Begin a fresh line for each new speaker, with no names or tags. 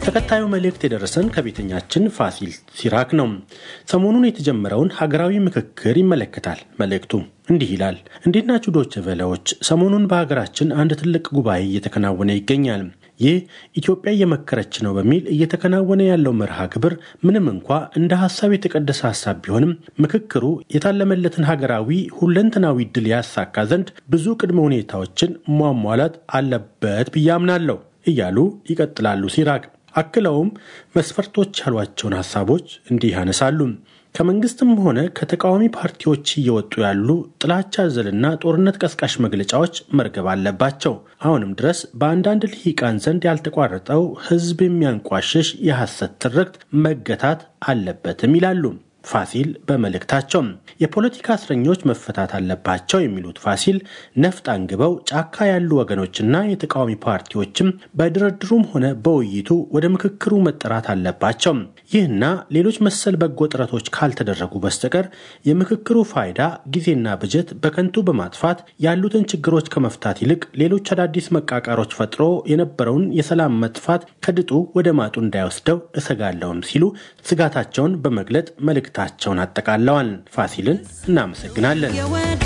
ተከታዩ መልእክት የደረሰን ከቤተኛችን ፋሲል ሲራክ ነው። ሰሞኑን የተጀመረውን ሀገራዊ ምክክር ይመለከታል። መልእክቱ እንዲህ ይላል። እንዴት ናችሁ ዶች ቨለዎች? ሰሞኑን በሀገራችን አንድ ትልቅ ጉባኤ እየተከናወነ ይገኛል። ይህ ኢትዮጵያ እየመከረች ነው በሚል እየተከናወነ ያለው መርሃ ግብር ምንም እንኳ እንደ ሀሳብ የተቀደሰ ሀሳብ ቢሆንም ምክክሩ የታለመለትን ሀገራዊ ሁለንተናዊ ድል ያሳካ ዘንድ ብዙ ቅድመ ሁኔታዎችን ማሟላት አለበት ብዬ አምናለሁ እያሉ ይቀጥላሉ ሲራክ። አክለውም መስፈርቶች ያሏቸውን ሀሳቦች እንዲህ ያነሳሉ። ከመንግስትም ሆነ ከተቃዋሚ ፓርቲዎች እየወጡ ያሉ ጥላቻ አዘልና ጦርነት ቀስቃሽ መግለጫዎች መርገብ አለባቸው። አሁንም ድረስ በአንዳንድ ልሂቃን ዘንድ ያልተቋረጠው ሕዝብ የሚያንቋሽሽ የሐሰት ትርክት መገታት አለበትም ይላሉ ፋሲል በመልእክታቸው። የፖለቲካ እስረኞች መፈታት አለባቸው የሚሉት ፋሲል ነፍጥ አንግበው ጫካ ያሉ ወገኖችና የተቃዋሚ ፓርቲዎችም በድርድሩም ሆነ በውይይቱ ወደ ምክክሩ መጠራት አለባቸው። ይህና ሌሎች መሰል በጎ ጥረቶች ካልተደረጉ በስተቀር የምክክሩ ፋይዳ ጊዜና በጀት በከንቱ በማጥፋት ያሉትን ችግሮች ከመፍታት ይልቅ ሌሎች አዳዲስ መቃቃሮች ፈጥሮ የነበረውን የሰላም መጥፋት ከድጡ ወደ ማጡ እንዳይወስደው እሰጋለሁም ሲሉ ስጋታቸውን በመግለጥ መልእክታቸውን አጠቃለዋል። ፋሲልን እናመሰግናለን።